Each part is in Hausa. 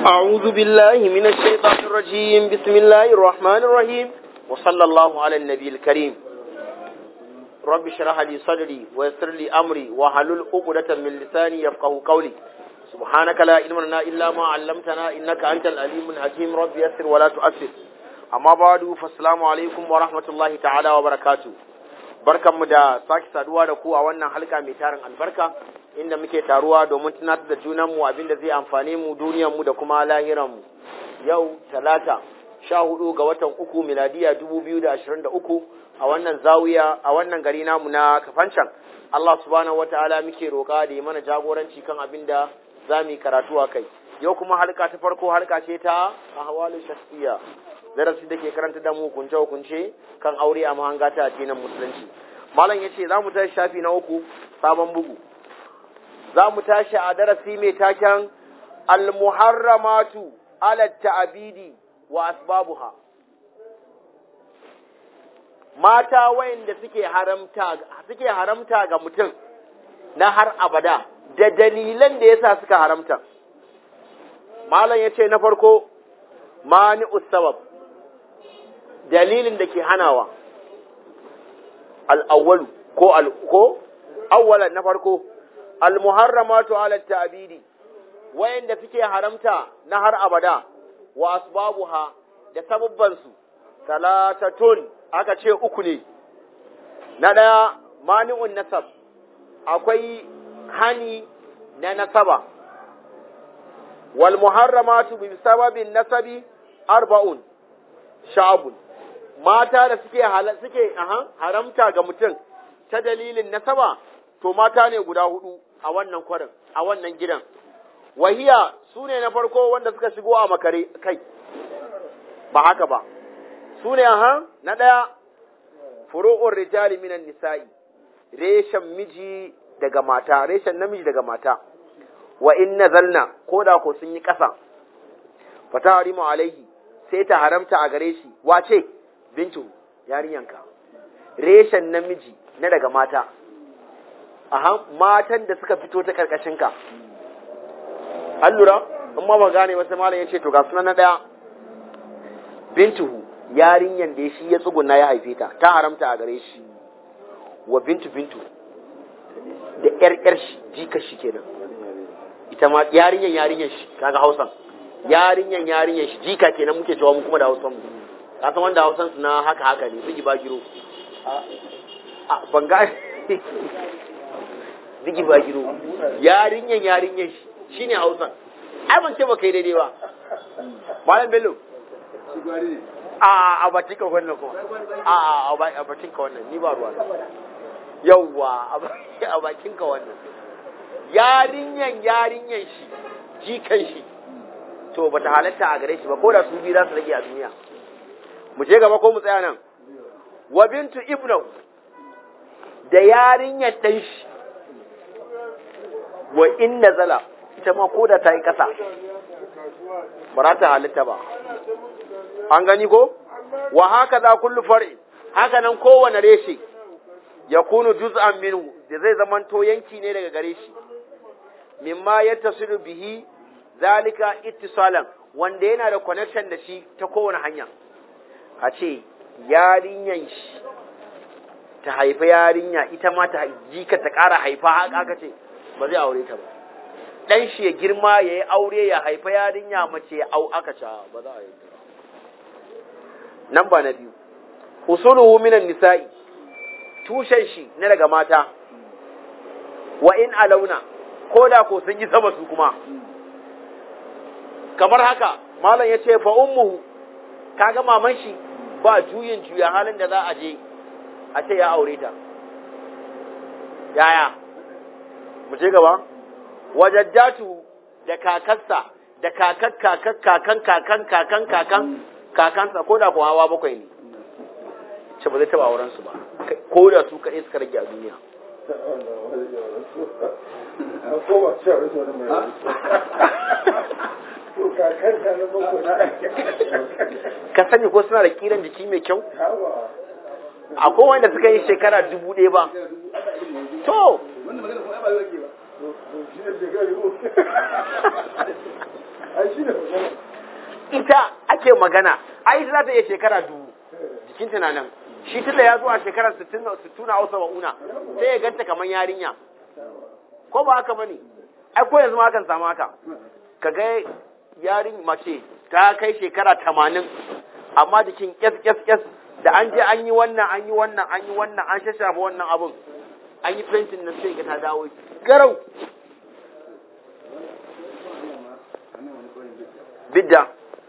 أعوذ بالله من الشيطان الرجيم بسم الله الرحمن الرحيم وصلى الله على النبي الكريم رب اشرح لي صدري ويسر لي أمري وحلل عقدة من لساني يفقه قولي سبحانك لا علم لنا إلا ما علمتنا إنك أنت العليم الحكيم رب يسر ولا تؤثر أما بعد فالسلام عليكم ورحمة الله تعالى وبركاته barkanmu da sake saduwa da ku a wannan halka mai tarin albarka inda muke taruwa domin tunatar da junanmu abinda zai amfane mu duniyarmu da kuma lahiranmu yau talata sha hudu ga watan uku miladiya dubu biyu da ashirin da uku a wannan zawiya a wannan gari namu na kafancan Allah subhanahu wa ta'ala muke roƙa da ya mana jagoranci kan abin da za mu yi karatu a kai yau kuma halka ta farko halka ce ta ahwalu shakhsiyya darasi da ke karanta da mu hukunce hukunce kan aure a mahanga ta addinin musulunci malam yace za mu tashi shafi na uku sabon bugu za mu tashi a darasi mai taken al-muharramatu ala ta'abidi wa asbabuha mata wayanda suke haramta suke haramta ga mutum na har abada da dalilan da yasa suka haramta malam yace na farko mani sabab dalilin da ke hanawa al'awwalu ko ko awwalan na farko al-muharramatu ala ta'bidi wayanda suke haramta na har abada wa asbabuha da sababban su talatatun aka ce uku ne na daya mani'un nasab akwai hani na nasaba wal muharramatu bi sababin nasabi arba'un sha'abun mata da suke suke haramta ga mutum ta dalilin nasaba to mata ne guda hudu a wannan kwarin a wannan gidan wahiya su ne na farko wanda suka shigo a makare kai ba haka ba su ne aha na ɗaya furu'ur rijali minan nisa'i reshen miji daga mata reshen namiji daga mata wa in nazalna ko da ko sun yi ƙasa fata harimu alaihi sai ta haramta a gare shi wace bintu yarinyanka reshen namiji na daga mata aha matan da suka fito ta karkashinka an lura in ma ba gane wasu malam ya ce to ga sunan na ɗaya bintuhu yarinyan da shi ya tsuguna ya haife ta ta haramta a gare shi wa bintu bintu da ƴar ƴar shi jika shi kenan ita ma yarinyan yarinyan shi kaga hausan yarinyan yarinyan shi jika kenan muke cewa mu kuma da hausan mu ka san wanda hausan su na haka haka ne bigi ba giro a ban ga bigi ba giro yarinyan yarinyan shi shine hausan ai ban ce ba kai daidai ba malam bello a a bakin ka wannan ko a a a bakin ka wannan ni ba ruwa yawwa a bakin ka wannan yarinyan yarinyan shi jikan shi to ba ta halatta a gare shi ba ko da su biyu za su rage a duniya mu je gaba ko mu tsaya nan wa bintu ibnu da yarinyar dan shi wa in nazala ita ma ko da ta yi kasa ba za ta halitta ba an gani ko wa haka za kullu far'i haka nan kowane reshe ya kunu juz'an minhu da zai zamanto yanki ne daga gare shi mimma yattasilu bihi zalika ittisalan wanda yana da connection da shi ta kowane hanya a ce yarinyan shi ta haifa yarinya ita ma ta jika ta ƙara haifa haka aka ce ba zai aure ta ba dan shi ya girma ya yi aure ya haifa yarinya mace ya au aka ce ba za a yi nan ba na biyu usuluhu minan nisa'i tushen shi na daga mata wa in alauna ko da ko sun yi sama su kuma kamar haka malam ya ce fa ummuhu kaga maman shi ba juyin juya halin da za a je a ce ya aure ta yaya mu je gaba wajaddatu da kakarsa da kakar kakar kakan kakan kakan kakan kakansa ko da ko hawa bakwai ne ce ba zai taba auren su ba ko da su kaɗai suka rage a duniya ka sani ko suna da kiran jiki mai kyau akwai wanda suka yi shekara dubu ɗaya ba to ita ake magana ai ita za ta iya shekara dubu jikin tunanin shi tunda ya zo a shekarar 60 na hausa wa'una sai ya ganta kamar yarinya ko ba haka bane ai ko yanzu ma kan samu haka ka ga yarin mace ta kai shekara tamanin amma jikin kyas kyas kyas da an je an yi wannan an yi wannan an yi wannan an shashafa wannan abun an yi fentin na sai ga ta dawo garau bidda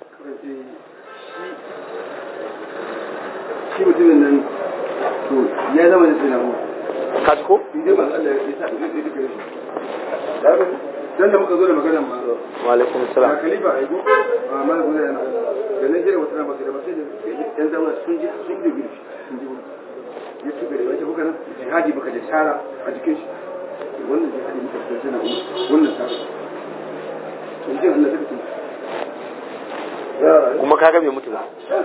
shi mutumin nan to ya zama da tunamu ka ji ko idan ba Allah ya sa zai zai duka shi dan da muka zo da magana ma wa alaikum ba salam khalifa ai ko a mala guda yana da nan jira wata ba da ba sai da yan zama sun ji sun ji gudu sun ji ya tuka da wata kuka nan jihadi baka da shara a jikin shi wannan jihadi muka da tana wannan shara to jin Allah take tun kuma kaga bai mutu ba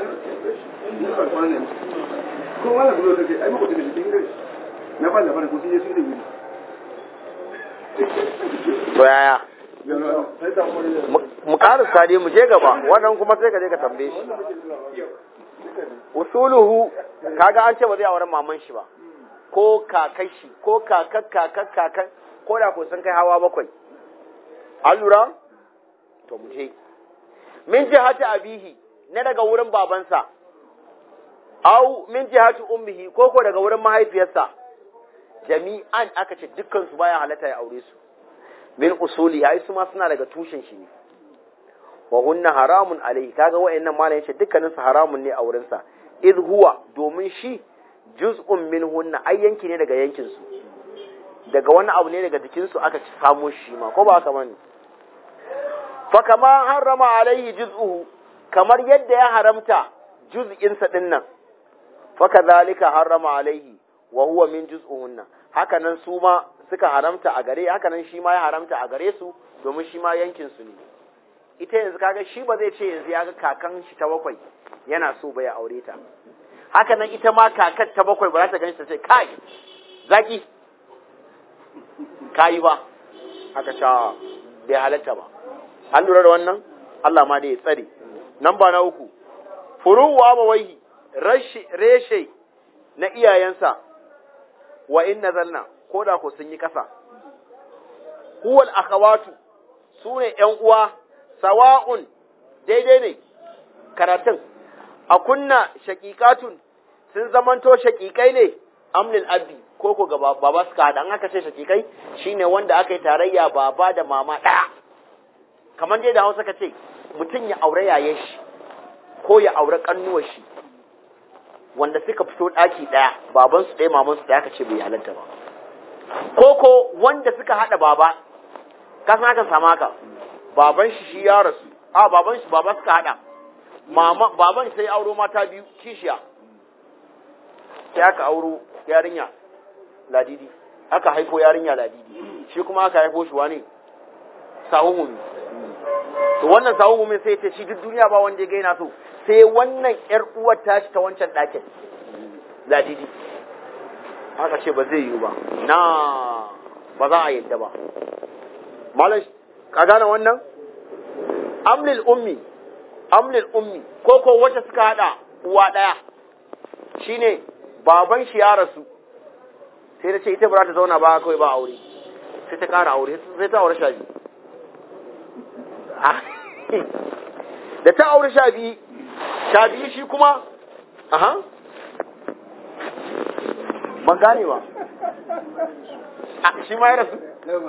ko wala gudu take ai muku da jikin gari na ba labarin ko sun je sun da gudu to yaya mu karasa dai mu je gaba wannan kuma sai ka je ka tambaye shi usuluhu kaga an ce ba zai auren maman shi ba ko kakan shi ko kakak kakak kakan ko da ko sun kai hawa bakwai an lura to mu je min jihati abihi na daga wurin babansa au min jihati ummihi ko ko daga wurin mahaifiyarsa jami'an aka ce dukkan su baya halatta ya aure su min usuli ai su ma suna daga tushen shi ne wa hunna haramun alaihi kaga wayannan malam yace dukkanin su haramun ne a wurin sa id huwa domin shi juz'un min hunna ai yanki ne daga yankin su daga wani abu ne daga jikin su aka samo shi ma ko ba haka bane fa kama harrama alaihi juz'uhu kamar yadda ya haramta juz'in sa din nan fa kadhalika harrama alaihi wa huwa min juz'uhunna haka nan su ma suka haramta a gare haka nan shi ma ya haramta a gare su domin shi ma yankin su ne ita yanzu kaga shi ba zai ce yanzu ya ga kakan shi ta bakwai yana so ba ya aure ta haka nan ita ma kakar ta bakwai ba za ta gani ta ce kai zaki kayi ba haka cewa bai halatta ba an lura da wannan Allah ma da ya tsare nan ba na uku furuwa mawaihi reshe na iyayensa wa in nazalna ko da ko sun yi ƙasa huwal akhawatu su ne ’yan uwa sawa'un daidai ne karatun a kunna shaƙiƙatun sun zamanto shaƙiƙai ne amlil abdi ko ko ga baba suka haɗa an aka ce shaƙiƙai shine wanda aka yi tarayya baba da mama ɗaya kamar dai da hausa ka ce mutum ya aure yayen shi ko ya aure ƙannuwar shi wanda suka fito ɗaki ɗaya babansu ɗaya mamansu ɗaya ka ce bai halatta ba ko ko wanda suka haɗa baba ka san haka sama haka baban shi shi ya rasu a baban shi baba suka haɗa mama baban sai auro mata biyu kishiya sai aka auro yarinya ladidi aka haifo yarinya ladidi shi kuma aka haifo shi wane sawun mumi to wannan sawun mumi sai ce shi duk duniya ba wanda ya gaina so sai wannan ‘yar uwar tashi ta wancan ɗakin ladidi aka ce ba zai yiwu ba na ba za a yadda ba malam ka gane wannan amlil ummi amlil ummi ko ko wacce suka hada uwa ɗaya shine baban shi ya rasu sai ta ce ita ba za ta zauna ba kawai ba aure sai ta kara aure sai ta aure sha biyu da ta aure sha biyu sha biyu shi kuma aha ban gane ba shi ma ya rasu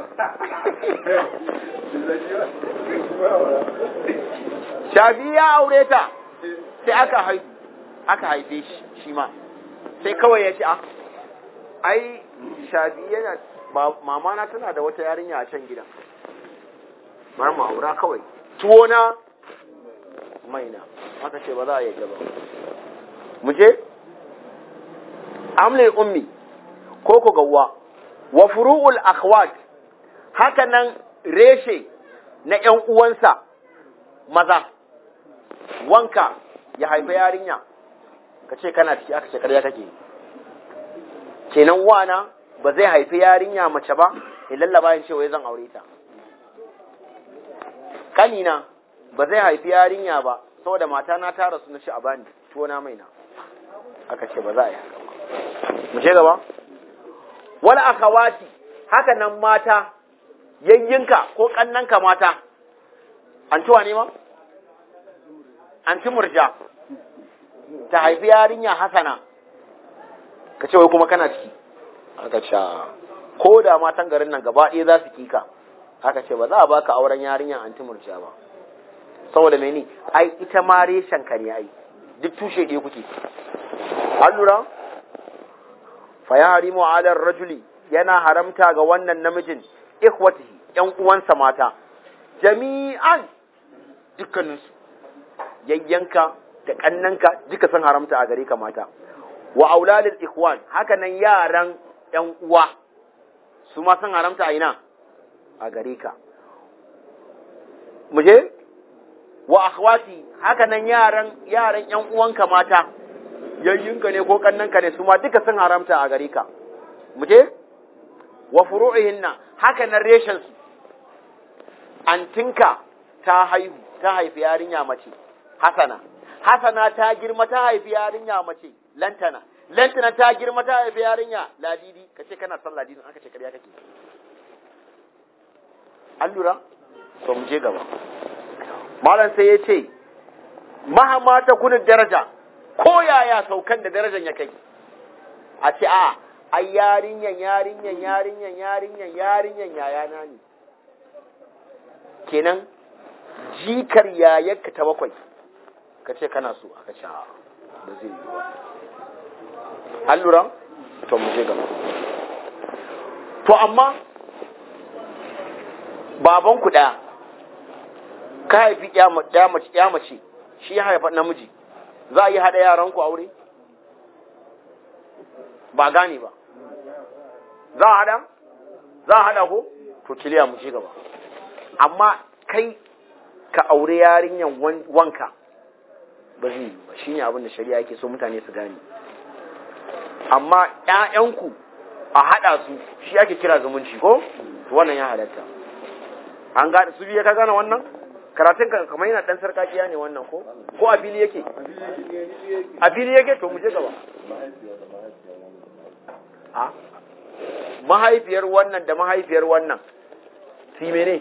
sha biyu ya aure ta sai aka haifu aka haife shi shi ma sai kawai ya ce a ai sha biyu yana mama na tana da wata yarinya a can gidan bar mu aura kawai tuwo na maina aka ce ba za a yi ba mu je amlil ummi ko ko gawwa wa furu'ul akhwat haka nan reshe na ƴan uwansa maza wanka ya haifa yarinya ka ce kana ciki aka ce ƙarya kake kenan wana ba zai haifi yarinya mace ba ya lallaba yin cewa zan aure ta kanina ba zai haifi yarinya ba saboda mata na tara su na ci a bani tuwo na mai na aka ce ba za a yi haka ba mu je gaba wal akhawati haka nan mata yayyinka ko kannanka mata an tuwa ne ma an ci murja ta haifi yarinya hasana ka ce wai kuma kana ciki aka ce ko da matan garin nan gaba ɗaya za su kika aka ce ba za a baka auren yarinya anti murja ba saboda mene ai ita ma reshen ka ne ai duk tushe ɗaya kuke an lura fa ya harimu ala rajuli yana haramta ga wannan namijin ikhwatihi ƴan uwansa mata jami'an dukkaninsu yayyanka da kannanka duka sun haramta a gare ka mata wa auladul ikhwan haka nan yaran ƴan uwa su ma sun haramta a ina a gare ka muje wa akhwati haka nan yaran yaran ƴan uwanka mata yayyinka ne ko kannanka ne su ma duka sun haramta a gare ka muje wa furu'ihinna haka nan reshen su antinka ta haihu ta haifi yarinya mace hasana hasana ta girma ta haifi yarinya mace lantana lantana ta girma ta haifi yarinya ladidi kace kana son ladidi aka ce kariya kake an lura to mu je gaba malam sai ya ce mahama ta kunin daraja ko yaya saukan da darajar ya kai a ce a ai yarinyan yarinyan yarinyan yarinyan yarinyan yayana ne kenan jikar yayarka ta bakwai ka ce kana so aka ce a ba zai yi ba an lura to mu je gaba to amma babanku ɗaya ka haifi ya mace shi ya haifa namiji za a yi haɗa yaranku aure ba gane ba za a haɗa za a haɗa ko to kiliya mu ci gaba amma kai ka aure yarinyan wanka ba zai yi ba shi ne abin da shari'a yake so mutane su gane amma ‘ya'yanku a haɗa su shi ake kira zumunci ko wannan ya halatta an gane su biya ka gane wannan karatun ka kamar yana ɗan sarkakiya ne wannan ko ko a fili yake a fili yake to mu je gaba a mahaifiyar wannan da mahaifiyar wannan su mene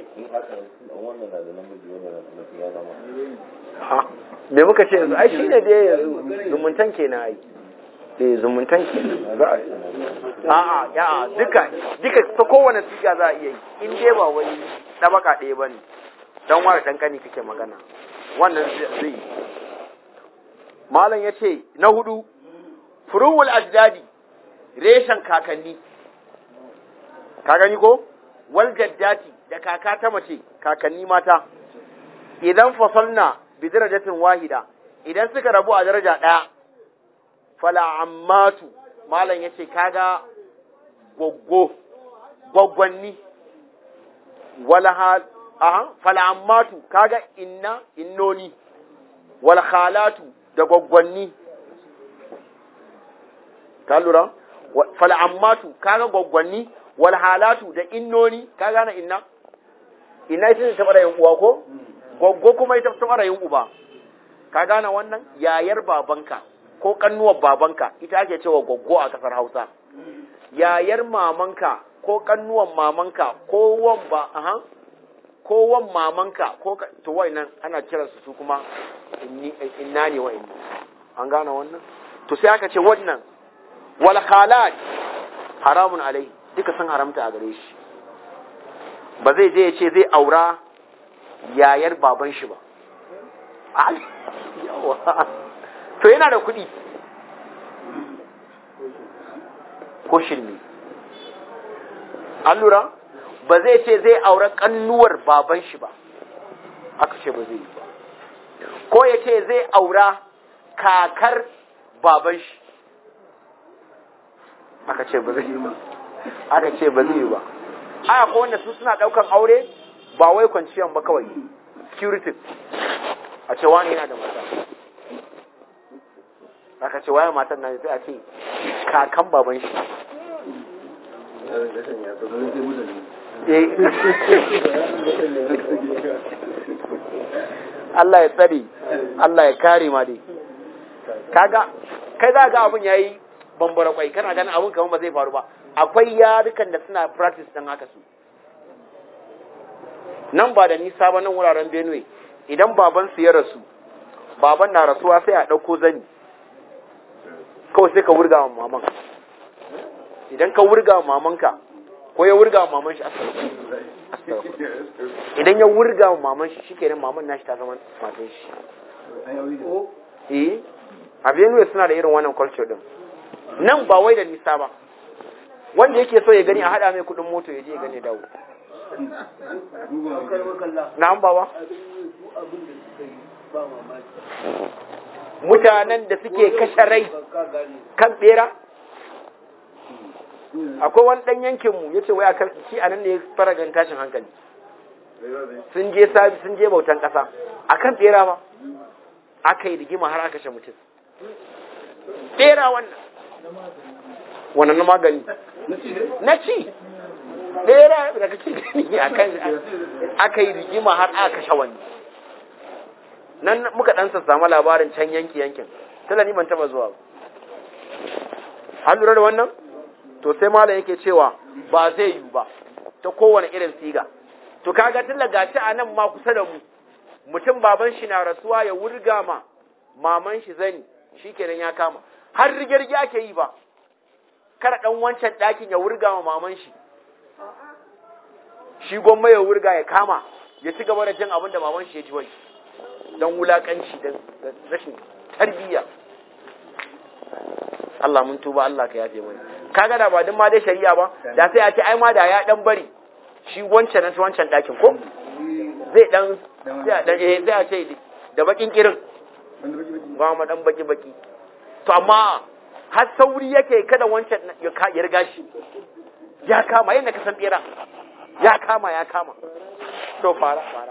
me muka ce yanzu ai shine dai yanzu zumuntan kenan ai eh zumuntan kenan za a a'a ya duka duka ta kowane siga za a iya yi in dai ba wai tabaka ɗaya bane dan wani dan kani kake magana wannan zai yi malam yace na hudu furuwul ajdadi reshen kakanni ka gani ko wal jaddati da kaka ta mace kakanni mata idan fasalna bi darajatin wahida idan suka rabu a daraja ɗaya fala ammatu malam yace kaga goggo gwaggwanni wala hal aha fala ammatu kaga inna innoni wal khalatu da gwaggwanni ka lura fala ammatu kaga gwaggwanni wal halatu da innoni ka gane inna inna ita ce ta fara yin uwa ko goggo kuma ita ta fara yin uba ka gane wannan yayar babanka ko kannuwar babanka ita ake cewa goggo a kasar Hausa yayar mamanka ko kannuwar mamanka ko wan ba aha ko wan mamanka ko to nan ana kiransu su kuma inna ne wa inni an gane wannan to sai aka ce wannan wal khalat haramun alai duka sun haramta a gare shi ba zai je ya ce zai aura yayar baban shi ba to yana da kuɗi ko shirme an lura ba zai ce zai aura kannuwar baban shi ba aka ce ba zai yi ba ko ya ce zai aura kakar baban shi aka ce ba zai yi ba aka ce ba zai yi ba aya ko wanda su suna daukan aure ba wai kwanciyan ba kawai security a ce wani yana da mata aka ce waye matan nan sai a ce kakan baban shi Allah ya tsare Allah ya kare ma dai kaga kai za ga abun yayi bambara kwai kana ganin abun kamar ba zai faru ba akwai yarukan da suna practice din haka su nan ba da nisa ba nan wuraren Benue idan baban su ya rasu baban na rasuwa sai a ɗauko zani kawai sai ka wurga wa maman idan ka wurga wa mamanka ko ya wurga wa maman shi idan ya wurga wa maman shi shikenan maman nashi ta zama matan shi eh a Benue suna da irin wannan culture din nan ba wai da nisa ba wanda yake so ya gani a hada mai kudin moto ya je ya gani dawo na an bawa mutanen da suke kashe rai kan bera akwai wani dan yankinmu ya ce wai akan shi a nan ne ya fara gan tashin hankali sun je sabi sun je bautan kasa akan bera ba aka yi rigima har aka kashe mutum bera wannan wannan na magani na ci bera da kake gani akan aka yi rigima har aka kashe wani nan muka dan samu labarin can yanki yankin tala ni ban taba zuwa ba an lura da wannan to sai malam yake cewa ba zai yi ba ta kowane irin siga to kaga tun da gaci a nan ma kusa da mu mutum baban shi na rasuwa ya wurga ma maman shi zani shikenan ya kama har rigirgi ake yi ba kada dan wancan ɗakin ya wurga ma maman shi shi gwamma ya wurga ya kama ya ci gaba da jin abin da maman shi ya ji wai don wulakanci don rashin tarbiyya Allah mun tuba Allah ka yafe mana kaga da ba din ma dai shari'a ba da sai a ce ai ma da ya dan bari shi wancan na wancan ɗakin ko zai dan sai a dan eh sai a ce da bakin kirin ba ma dan baki baki to amma har sauri yake kada wancan ya riga shi ya kama yadda ka san bera ya kama ya kama to fara fara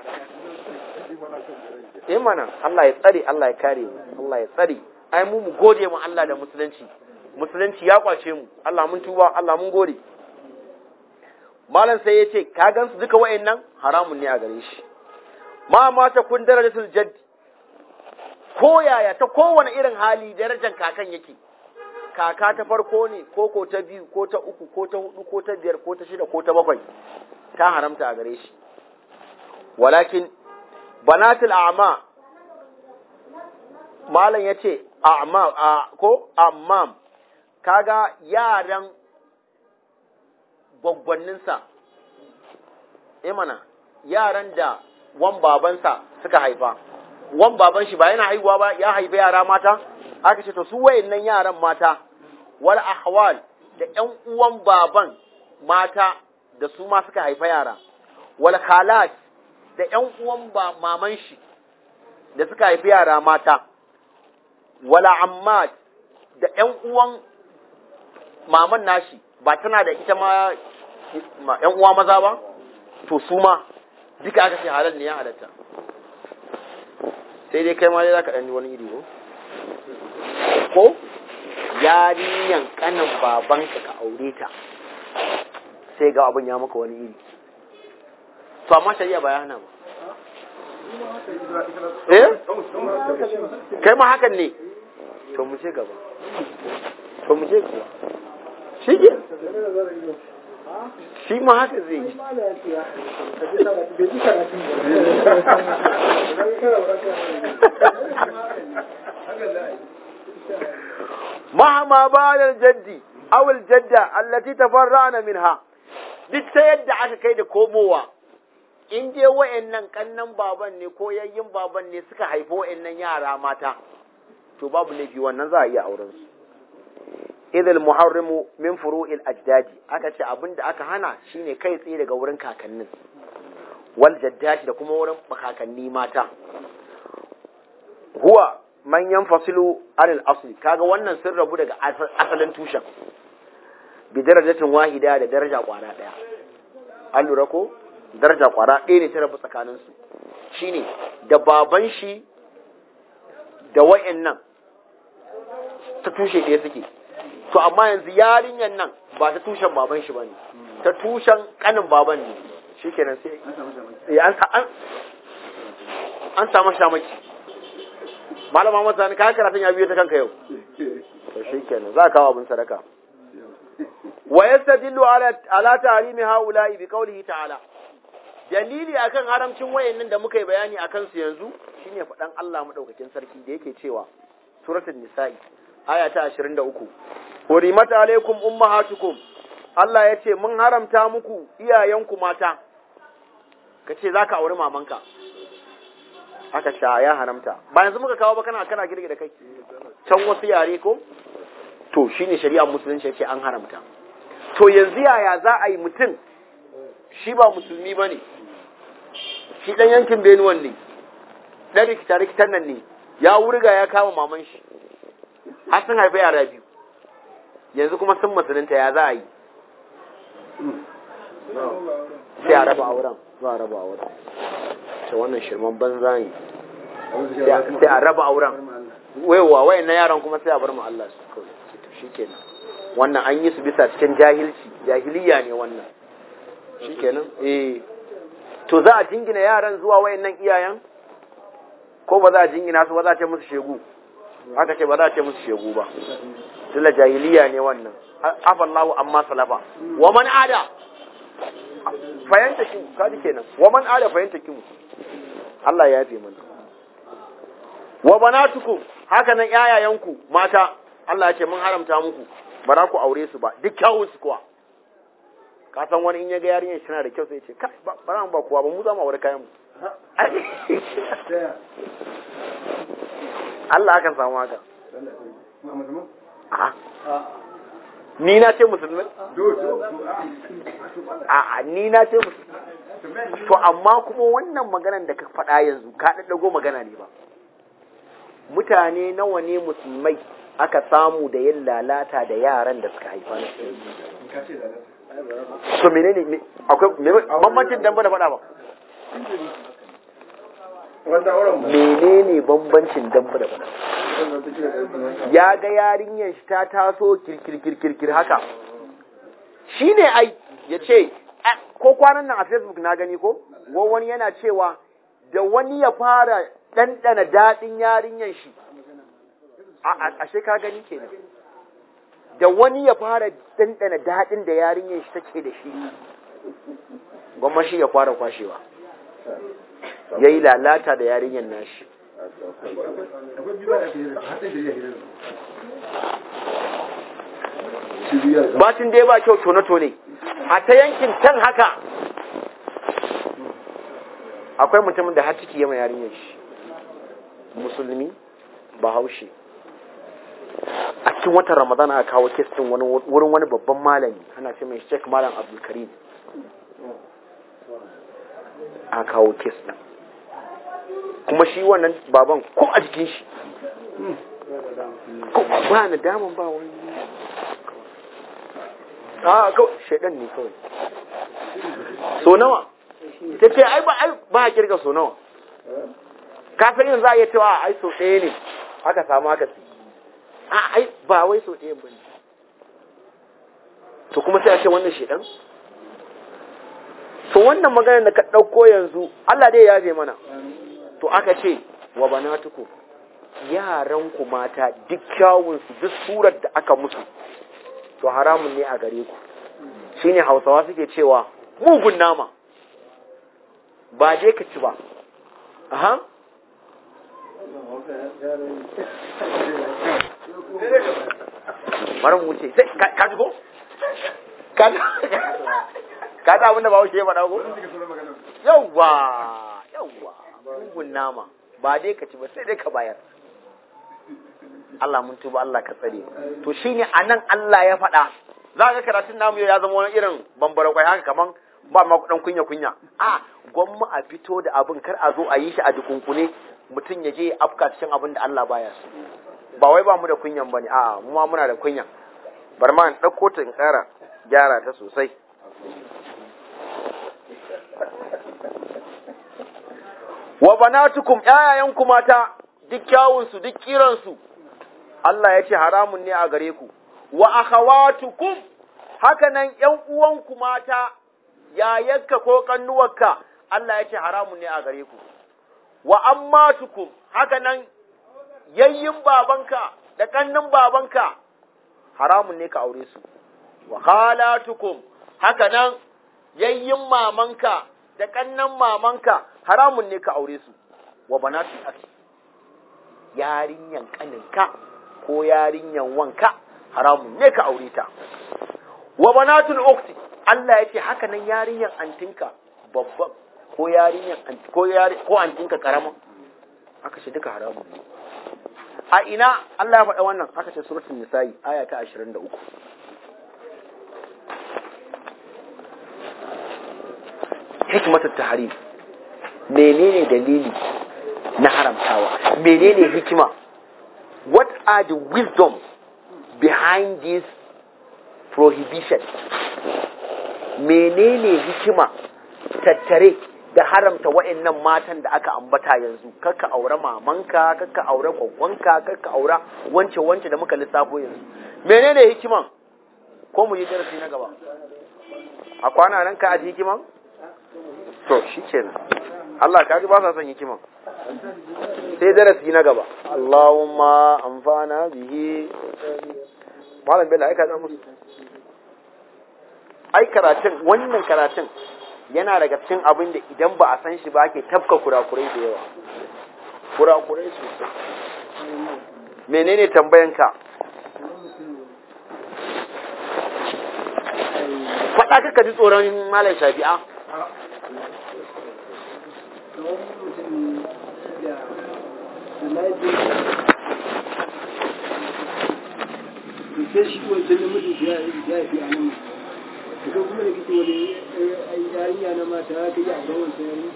eh mana Allah ya tsare Allah ya kare mu Allah ya tsare ai mu mu gode mu Allah da musulunci musulunci ya kwace mu Allah mun tuba Allah mun gode malam sai ya ce ka gansu duka wayannan haramun ne a gare shi ma ma ta kun darajatul jadd ko yaya ta kowane irin hali darajar kakan yake kaka ta farko ne ko ko ta biyu ko ta uku ko ta hudu ko ta biyar ko ta shida ko ta bakwai ta haramta a gare shi walakin banatul a'ma malam yace a'ma ko ammam kaga yaran gwaggwanninsa eh mana yaran da wan babansa suka haifa wan baban shi ba yana haihuwa ba ya haifa yara mata aka ce to su wayannan yaran mata wal ahwal da ƴan uwan baban mata da su ma suka haifa yara wal khalat da ƴan uwan ba maman shi da suka haifi yara mata wala ammat da ƴan uwan maman nashi ba tana da ita ma ƴan uwa maza ba to su ma duka aka ce halal ne ya halatta sai dai kai ma dai zaka ɗan wani iri ko ko yarinyan kanin babanka ka aure ta sai ga abin ya maka wani iri to amma shari'a ba ya hana ba eh kai ma hakan ne to mu ce gaba to mu ce kuwa shi ke shi ma haka zai yi مهما بعد الجد أو الجدة التي تفرعنا منها duk ta yadda aka kai da komowa in je wa'annan kannan baban ne ko yayyin baban ne suka haifi wa'annan yara mata to babu laifi wannan za a iya auren su idil muharrimu min furu'il ajdadi aka ce abin da aka hana shine kai tsaye daga wurin kakannin wal jaddati da kuma wurin kakanni mata huwa man yanfasilu anil asli kaga wannan sun rabu daga asalin tushen bi darajatin wahida da daraja kwara daya an lura ko daraja kwara ɗaya ne ta rabu tsakanin su shine da baban shi da wayannan ta tushe ɗaya suke to amma yanzu yarinyan nan ba ta tushen baban shi bane ta tushen kanin baban ne shikenan sai an an samu shamaki malama masa ni kayan karatun ya biyo ta kanka yau to shikenan za ka kawo abin sadaka wa yastadillu ala ala tahrimi haula'i bi qawlihi ta'ala dalili akan haramcin wayannan da muka yi bayani akan su yanzu shine faɗan Allah madaukakin sarki da yake cewa suratul nisa'i aya ta 23 hurimat alaikum ummahatukum Allah ya ce mun haramta muku iyayenku mata kace zaka auri mamanka aka sha ya haramta ba yanzu muka kawo ba kana kana girgi da kai can wasu yare ko to shine shari'ar musulunci ya ce an haramta to yanzu yaya za a yi mutum shi ba musulmi ba ne shi ɗan yankin benuwan ne ɗan rikita-rikitan nan ne ya wurga ya kama maman shi har sun haifi yara biyu yanzu kuma sun musulunta ya za a yi sai a raba auren za a raba auren ta wannan shirman banza ne sai a raba auren waiwa wayan na yaran kuma sai a bar mu Allah su kawai shi kenan wannan an yi su bisa cikin jahilci jahiliya ne wannan shi kenan eh to za a jingina yaran zuwa wayannan iyayen ko ba za a jingina su ba za a ce musu shegu aka ce ba za a ce musu shegu ba tunda jahiliya ne wannan afallahu amma salafa wa man ada fayanta ki kaji kenan wa man ada fayanta ki mu Allah ya yafe mana wa banatukum haka nan yayayanku mata Allah ya ce mun haramta muku ba za ku aure su ba duk kyawun su kuwa ka san wani in ya ga yarinyar tana da kyau sai ya ce kai ba ba ba kuwa ba mu za mu aure kayan mu Allah akan samu haka ni na ce musulmi a ni na ce musulmi to amma kuma wannan maganan da ka faɗa yanzu ka ɗaɗɗago magana ne ba mutane nawa ne musulmai aka samu da yin lalata da yaran da suka haifa na to menene akwai bambancin damba da faɗa ba menene bambancin damba da faɗa ya ga yarinyar shi ta taso kirkirkirkir haka shi ne ai ya ce ko kwanan nan a facebook na gani ko wani yana cewa da wani ya fara ɗanɗana daɗin yarinyar shi ashe ka gani kenan da wani ya fara ɗanɗana daɗin da yarinyar shi take da shi gwamma shi ya fara kwashewa ya yi lalata da yarinyar nashi Batin dai ba kyau tone-tone, a ta yankin can haka akwai mutumin da har ciki yama yarinyar shi, musulmi, bahaushe. A cikin watan Ramadana aka kawo kes ɗin wurin wani babban malami, ana ce mai Sheikh Malam Abdulkarim. A kawo kes ɗin. kuma shi wannan baban ko a jikin shi ko ba na daman ba wani a kawai shaidan ne kawai so nawa ta ce ai ba ai ba a kirga so nawa ka san yin za a iya cewa ai so ɗaya ne aka samu aka si a ai ba wai so ɗaya ba ne to kuma sai a ce wannan shaidan to wannan maganar da ka ɗauko yanzu Allah dai ya yafe mana to aka ce wa banatuku yaran ku mata duk kyawun su duk surar da aka musu to haramun ne a gare ku shine Hausawa suke cewa mugun nama ba je ka ci ba aha bari mu wuce sai ka ji ko ka ka ta abin da ba wuce ya faɗa ko yawwa yawwa mugun nama ba dai ka ci ba sai dai ka bayar Allah mun tuba Allah ka tsare to shine anan Allah ya faɗa za ka karatun namu ya zama wani irin bambara kwai haka kaman ba ma kudan kunya kunya a gwamma a fito da abin kar a zo a yi shi a dukunkune mutum ya je ya afka cikin abin da Allah baya so ba wai ba mu da kunyan bane a mu ma muna da kunya bar ma in ɗauko ta in ƙara gyara ta sosai wa banatukum ƴaƴayenku mata duk kyawunsu duk kiransu Allah ya ce haramun ne a gare ku wa akhawatukum haka nan ƴan uwanku mata yayarka ko kannuwarka Allah ya ce haramun ne a gare ku wa ammatukum haka nan yayyin babanka da kannin babanka haramun ne ka aure su wa khalatukum haka nan yayyin mamanka da kannan mamanka haramun ne ka aure su wa banatul akhi yarinyan kaninka ko yarinyan wanka haramun ne ka aure ta wa banatul ukhti Allah yake haka nan yarinyan antinka babban ko yarinyan ko yari ko antinka karama aka ce duka haramun ne a ina Allah ya faɗa wannan aka ce suratul nisa'i aya ta 23 hikmatul tahrim menene dalili na haramtawa menene hikima what are the wisdom behind this prohibition menene hikima tattare da haramta wa'annan matan da aka ambata yanzu kakka aure mamanka kakka aure gwagwanka kakka aure wance wance da muka lissafo yanzu menene hikiman ko mu yi darasi na gaba a kwana nan ka aji hikiman to shi kenan Allah ka ji ba sa son hikiman sai darasi na gaba Allahumma amfana bihi malam bello ai ka da musu ai karatun wannan karatun yana daga cikin abin da idan ba a san shi ba ake tafka kurakurai da yawa kurakurai sosai menene tambayanka faɗa kaka ji tsoron malam shafi'a sai shi wancan namijin ya ya fi a nan daga kuma da kike wani yarinya na mata ta yi auren wancan yarinya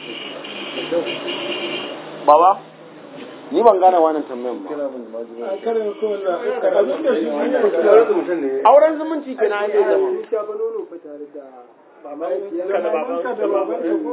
baba ni ban gane wannan tambayan ba a karin kowanne abin da shi auren zumunci ke na yi zama ya shafa nono fa tare da mahaifiyar da babanka da babanka ko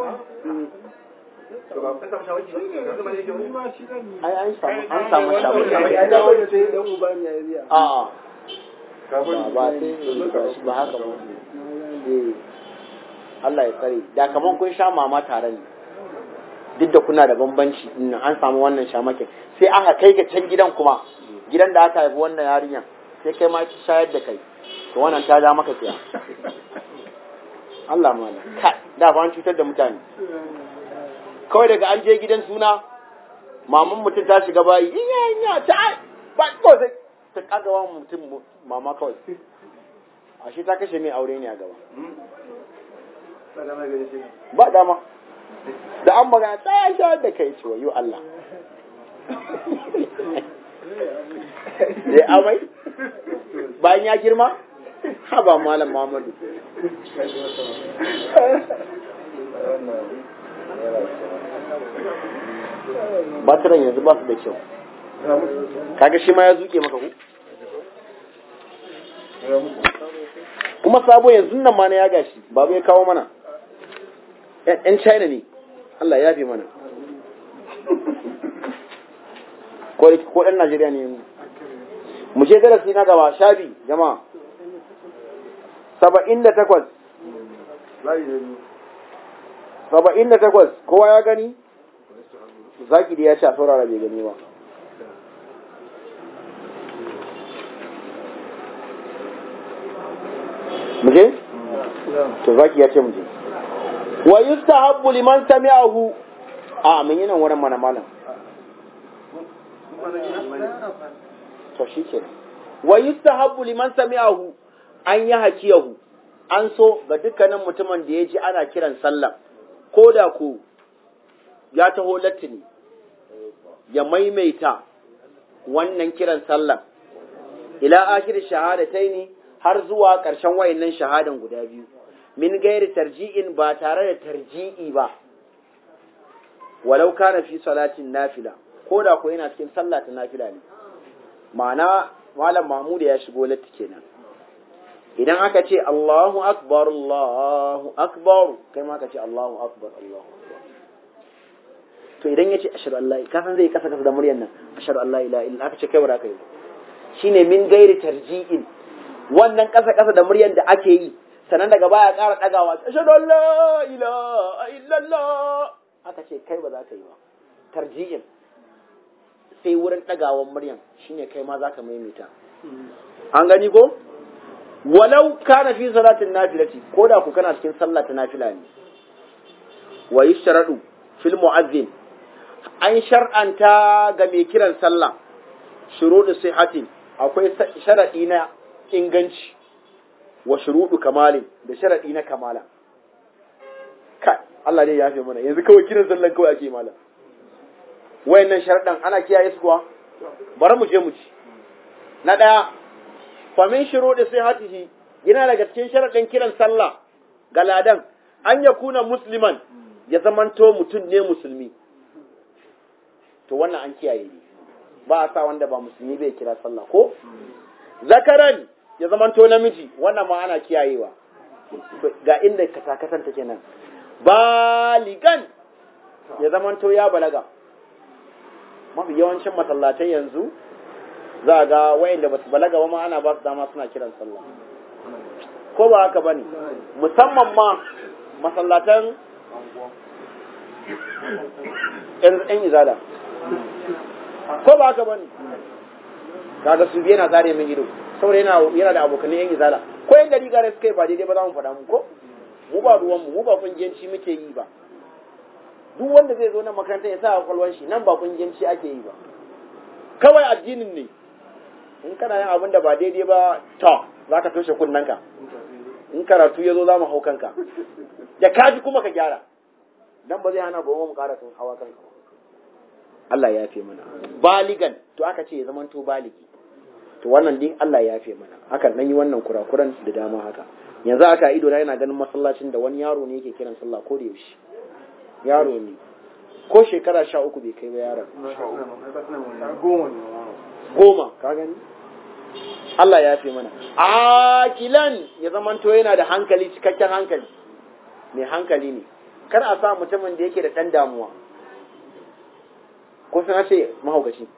ai an samu an samu shamu ya dawo da sai dan uba ne ya riya a'a ba ba sai ne ba haka ba eh Allah ya tsare da kaman kun sha mama tare ne duk da kuna da bambanci din an samu wannan shamakin sai aka kai ka can gidan kuma gidan da aka haifi wannan yarinyar sai kai ma ki shayar da kai to wannan ta ja maka kiya Allah mana ka da ba an cutar da mutane kawai daga an je gidan suna maman mutum ta shiga bayi inya inya ta ba ko sai ta kaga wa mutum mama kawai ashe ta kashe mai aure ne a gaba ba dama da an magana tsaya sha da kai ce wayo Allah zai amai bayan ya girma haba malam Muhammadu batiran yanzu ba su da kyau kaga shi ma ya zuke maka ku kuma sabo yanzu nan ma na ya gashi babu ya kawo mana yan china ne Allah ya fi mana ko ko ɗan Najeriya ne yanzu mu je darasi na gaba shabi jama'a saba'in da takwas saba'in da takwas kowa ya gani zaki da ya ce a saurara bai gani ba mu je to zaki ya ce mu je wa yustahabbu liman sami'ahu a mun yi nan wurin mana malam to shike wa yustahabbu liman sami'ahu an yi hakiyahu an so ga dukkanin mutumin da ya ji ana kiran sallah ko da ku ya taho latini ya maimaita wannan kiran sallah ila akhir shahadataini har zuwa ƙarshen wayannan shahadan guda biyu min gairi tarji'in ba tare da tarji'i ba walau kana fi salatin nafila ko da ko yana cikin sallah ta nafila ne ma'ana malam mahmud ya shigo latti kenan idan aka ce Allahu akbar Allahu akbar kai ma ka ce Allahu akbar Allahu akbar to idan yace ashhadu an la ka san zai kasa kasa da muryar nan ashhadu an la ilaha illa aka ce kai ba ka yi shine min gairi tarji'in wannan kasa kasa da muryar da ake yi sannan daga baya ƙara ɗagawa ashhadu an la ilaha illallah aka ce kai ba za ka yi ba tarji'in sai wurin ɗagawan muryan shine kai ma zaka maimaita an gani ko walau kana fi salatin nafilati ko da ku kana cikin sallah ta nafila ne wa yushradu fil mu'azzin an shar'anta ga mai kiran sallah shuruɗu sihhatin akwai sharadi na inganci wa shuruɗu kamalin da sharadi na kamala kai Allah ne ya fi mana yanzu kawai kiran sallan kawai ake mala wayannan sharadan ana kiyaye su kuwa bari mu je mu ci na daya fa min shuruɗi sihhatihi yana daga cikin sharadin kiran sallah ga ladan an ya kuna musliman ya zamanto mutum ne musulmi to wannan an kiyaye ne ba a sa wanda ba musulmi bai kira sallah ko zakaran ya zamanto namiji wannan ma ana kiyayewa ga inda katakatan take nan baligan ya zamanto ya balaga mafi yawancin masallatai yanzu za a ga wayanda ba su balaga ba ma ana ba su dama suna kiran sallah ko ba haka bane musamman ma masallatan yan izala ko ba haka bane kaga su biya na zare min ido saboda yana yana da abokan yan izala ko yan gari gare suka yi ba daidai ba za mu faɗa mu ko mu ba ruwan mu mu ba kungiyanci muke yi ba duk wanda zai zo nan makarantar ya sa kwalwan shi nan ba kungiyanci ake yi ba kawai addinin ne in kana yin abin da ba daidai ba to za ka toshe kunnanka in karatu ya zo za mu hau kanka da kaji kuma ka gyara dan ba zai hana ba mu ƙara sun hawa kanka ba Allah ya fi mana baligan to aka ce ya zamanto baligi to wannan din Allah ya fi mana hakan nan yi wannan kurakuran da dama haka yanzu aka ido na yana ganin masallacin da wani yaro ne yake kiran sallah ko da yaushe yaro ne ko shekara sha uku bai kai ba yaron goma ka gani Allah ya fi mana akilan ya zamanto yana da hankali cikakken hankali mai hankali ne kar a sa mutumin da yake da ɗan damuwa ko suna ce mahaukaci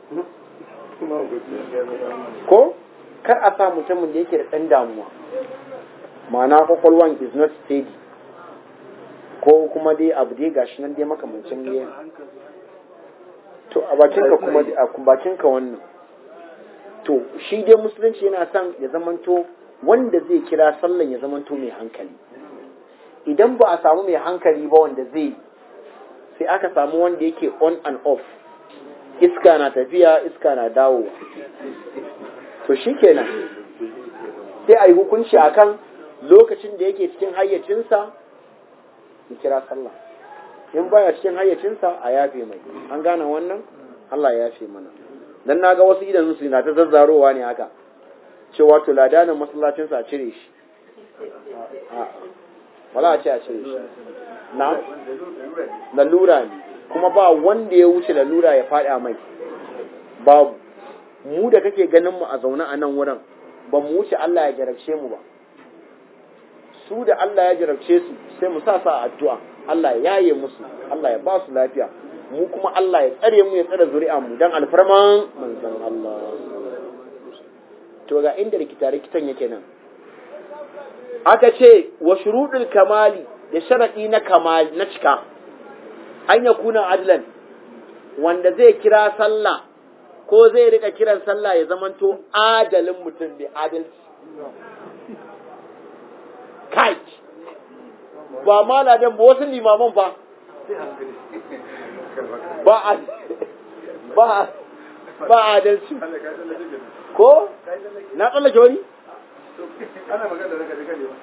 ko kar a sa mutumin da yake da ɗan damuwa ma'ana kwakwalwan is not steady ko kuma dai abu dai gashi nan dai makamancin ne to a bakinka kuma a bakinka wannan to shi dai musulunci yana son ya zamanto wanda zai kira sallan ya zamanto mai hankali idan ba a samu mai hankali ba wanda zai sai aka samu wanda yake on and off iska na tafiya iska na dawowa to shi kenan sai a yi hukunci akan lokacin da yake cikin hayyacinsa ya kira sallah in baya cikin hayyacinsa a yafe mai an gane wannan Allah ya yafe mana dan naga wasu idan su na ta zazzarowa ne haka cewa to ladanin masallacinsa a cire shi wala a ce a cire shi na lalura ne kuma ba wanda ya wuce lalura ya faɗi a mai babu mu da kake ganin mu a zaune a nan wurin ba mu wuce Allah ya jarabce mu ba su da Allah ya jarabce su sai mu sa sa addu'a Allah ya yaye musu Allah ya ba su lafiya mu kuma Allah ya tsare mu ya tsare zuri'a mu dan alfarman manzon Allah to ga inda rikita rikitan yake nan aka ce wa shuruɗul kamali da sharaɗi na kamali na cika an ya kuna adlan wanda zai kira sallah ko zai rika kiran sallah ya zamanto adalin mutum ne adalci kai ba maladan ba wasu limaman ba ba a ba ba adalci ko na tsallake wani ana magana da kaje kaje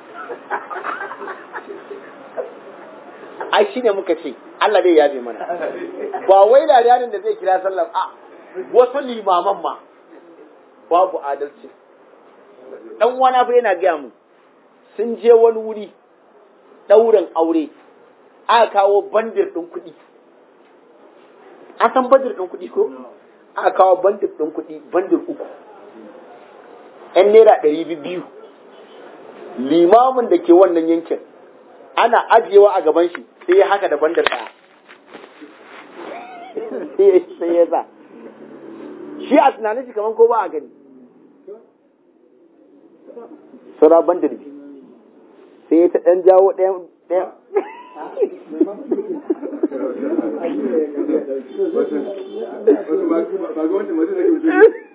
ai shine muka ce Allah dai yabe mana ba wai ladanin da zai kira sallar a wasu limaman ma babu adalci dan wani fa yana gaya mu sun je wani wuri ɗaurin aure aka kawo bandir ɗin kuɗi a san bandir ɗin kuɗi ko aka kawo bandir ɗin kuɗi bandir uku ‘yan naira ɗari biyu limamin da ke wannan yankin ana ajiyewa a gaban shi sai ya haka da bandar ɗaya sai ya sa shi a tunanin shi kamar ko ba a gani sura bandar biyu sai ta ɗan jawo ɗayan ɗayan ba ga wanda mutum zai wuce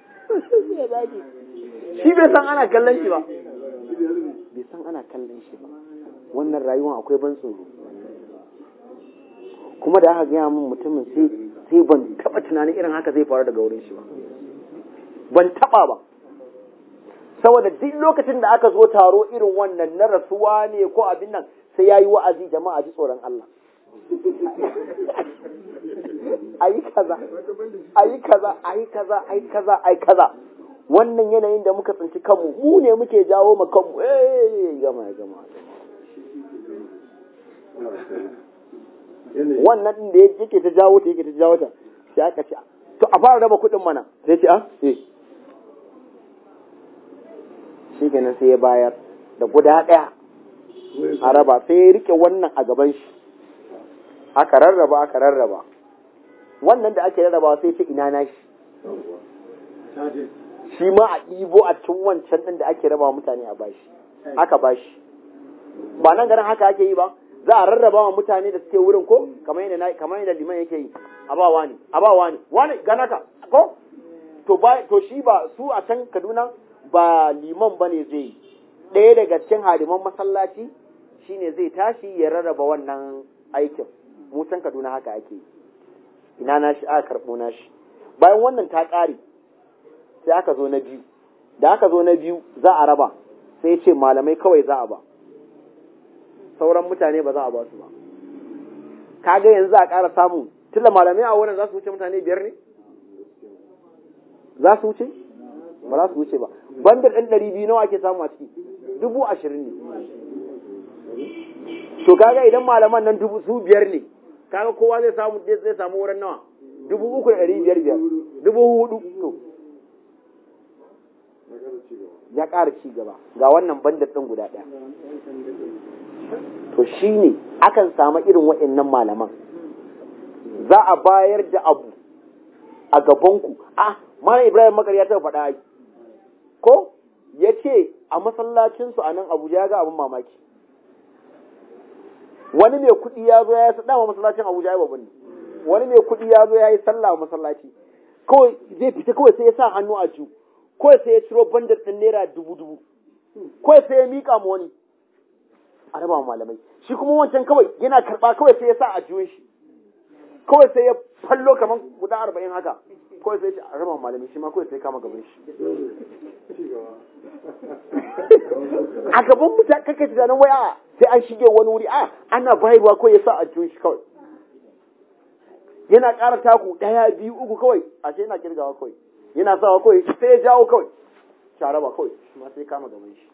shi bai san ana kallon shi ba bai san ana kallon shi ba wannan rayuwa akwai ban tsoro kuma da aka gaya min mutumin sai sai ban taba tunanin irin haka zai faru daga wurin shi ba ban taba ba saboda duk lokacin da aka zo taro irin wannan na rasuwa ne ko abin nan sai yayi wa'azi jama'a ji tsoron Allah ayi kaza ayi kaza ayi kaza ayi kaza ayi kaza wannan yanayin da muka tsinci kanmu mu ne muke jawo ma kanmu eh gama gama wannan din da yake ta jawo ta yake ta jawo ta sai aka ce to a fara raba kuɗin mana sai ce a eh shi kenan sai ya bayar da guda ɗaya a raba sai ya rike wannan a gaban shi aka rarraba aka rarraba wannan da ake rarraba sai ce ina na shi shi ma a ɗibo a cikin wancan ɗin da ake raba mutane a bashi aka bashi ba nan garin haka ake yi ba za a rarraba wa mutane da suke wurin ko kamar yadda na kamar yadda liman yake yi a ba wani a ba wani wani gana ka ko to ba to shi ba su a can Kaduna ba liman bane zai yi ɗaya daga cikin hadiman masallaci shine zai tashi ya rarraba wannan aikin mu can Kaduna haka ake yi ina na shi aka karɓo na shi bayan wannan ta ƙare sai aka zo na biyu da aka zo na biyu za a raba sai ya ce malamai kawai za a ba sauran mutane ba za a ba su ba kaga yanzu za a ƙara samu tunda malamai a wurin za su wuce mutane biyar ne za su wuce ba za su wuce ba bandar ɗan ɗari biyu nawa ake samu a ciki dubu ashirin ne to kaga idan malaman nan dubu su biyar ne kaga kowa zai samu zai samu wurin nawa dubu uku da ɗari biyar biyar dubu hudu to ya ƙara ci gaba ga wannan bandar ɗin guda ɗaya to shi ne akan samu irin waɗannan malaman za a bayar da abu a gabanku ah malam ibrahim makar ya taɓa faɗa ko ya ce a masallacinsu a nan abuja ya ga abin mamaki wani mai kuɗi ya zo ya yi dama masallacin abuja ya babban ne wani mai kuɗi ya zo ya yi sallah a masallaci kawai zai fita kawai sai ya sa hannu a ju kawai sai ya ciro bandar ɗin naira dubu dubu kawai sai ya miƙa ma wani a raba malamai shi kuma wancan kawai yana karɓa kawai sai ya sa a juyin shi kawai sai ya fallo kamar guda arba'in haka kawai sai a raba malamai shi ma kawai sai kama gaban shi a gaban mutane kake tunanin wai a sai an shige wani wuri a ana bayarwa kawai ya sa a juyin shi kawai yana ƙara taku ɗaya biyu uku kawai a ce yana kirgawa kawai yana sawa kawai sai ya jawo kawai sharaba kawai shi ma sai kama gaban shi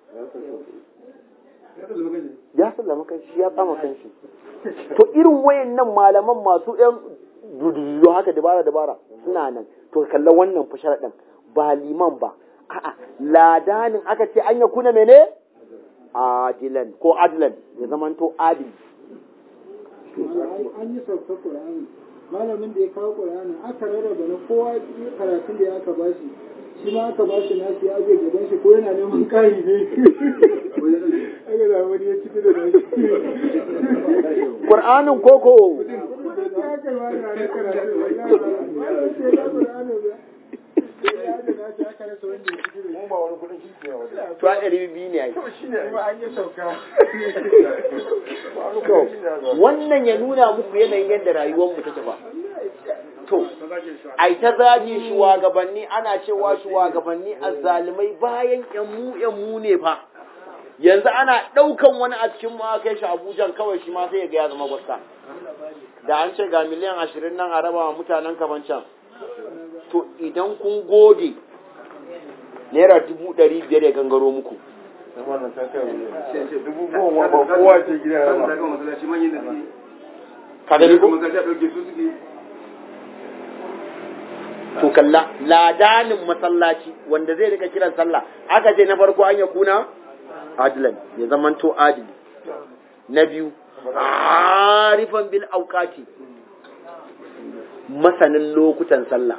ya sallama kan shi ya tsama kan shi to irin wayannan malaman masu yan dududu haka dabara dabara suna nan to kalla wannan fa sharaɗin ba liman ba a'a ladanin aka ce an ya kuna mene adilan ko adlan ya zamanto adili an yi sauka ƙur'ani malamin da ya kawo ƙur'ani aka rarraba na kowa karatun da ya aka bashi shi ma aka bashi nasu ya ajiye gaban shi ko yana neman kari ne aka da wani ya ciki da nashi Qur'anin koko aka yi wani ranar karatu wallahi sai ya ƙur'ani ba sai ya ajiye nashi aka rasa wanda ya ciki da shi ba wani kudin shi ne wani to a ɗari biyu ne ai kuma an yi sauka to wannan ya nuna muku yanayin yadda rayuwar mu take ba to ai ta zagi shugabanni ana cewa shugabanni azzalumai bayan yan mu yan mu ne fa yanzu ana ɗaukan wani a cikin mu aka kai shi Abuja kawai shi ma sai ya ga ya zama gwasta da an ce ga miliyan ashirin nan a raba wa mutanen kafancan to idan kun gode naira dubu ɗari biyar ya gangaro muku wannan ta kai sai ce dubu goma ba kowa ce gida ya ba kan masallaci manyan da suke ka gani ko masallaci a ɗauke su suke to kalla ladanin masallaci wanda zai rika kiran sallah aka ce na farko an ya kuna adilan ya zamanto adili na biyu arifan bil auqati masanin lokutan sallah